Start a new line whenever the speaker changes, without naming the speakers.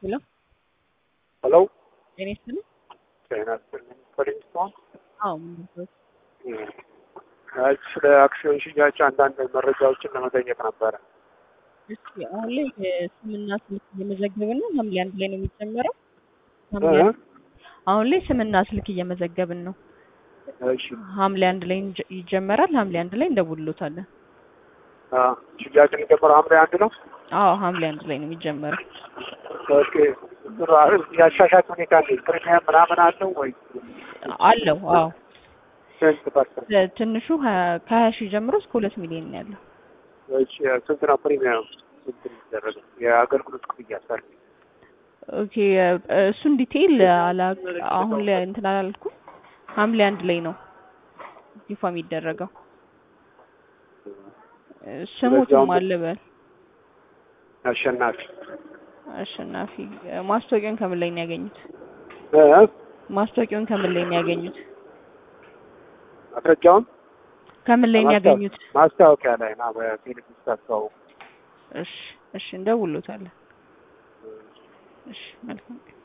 ሄሎ
ሄሎ
ጤና ይስጥልኝ።
ጤና ይስጥልኝ። ፖሊስቶን
አዎ ምንድነው?
ስለ አክሲዮን ሽያጭ አንዳንድ መረጃዎችን ለመጠየቅ ነበረ።
እስኪ አሁን ላይ ስምና ስልክ እየመዘገብን ነው። ሐምሌ አንድ ላይ ነው የሚጀመረው። ሐምሌ
እ?
አንድ- አሁን ላይ ስምና ስልክ እየመዘገብን ነው።
እሺ
ሐምሌ አንድ ላይ እንጀ- ይጀመራል። ሐምሌ አንድ ላይ እንደውልሎታለን።
አ፣ ሽያጭ የሚጀምረው ሐምሌ አንድ ነው።
አዎ ሐምሌ አንድ ላይ ነው የሚጀመረው።
ኦኬ የአሻሻጭ ሁኔታ እንዴት ፕሪሚየም ምናምን አለው ወይ?
አለው። አዎ
ስንት ፐርሰንት?
ትንሹ ሀያ- ከሀያ ሺህ ጀምሮ እስከ ሁለት ሚሊዮን ነው ያለው።
እሺ ስንት ነው ፕሪሚየም? ስንት ነው የሚደረገው? የአገልግሎት ክፍያ ሰር
ኦኬ እሱን ዲቴይል አላ አሁን ላይ እንትን አላልኩም። ሐምሌ አንድ ላይ ነው ይፋ የሚደረገው። ስሙትም
አሁን-
አለ በል
አሸናፊ
አሸናፊ ማስታወቂያውን ከምን ላይ ነው ያገኙት?
እ?
ማስታወቂያውን ከምን ላይ ነው ያገኙት?
ማስረጃውን
ከምን ላይ ነው ያገኙት?
ማስታወቂያ ላይ ና በቴሌቪዥን ታስተዋውቁ
እሺ እሺ እንደውሎታለን። እሺ መልካም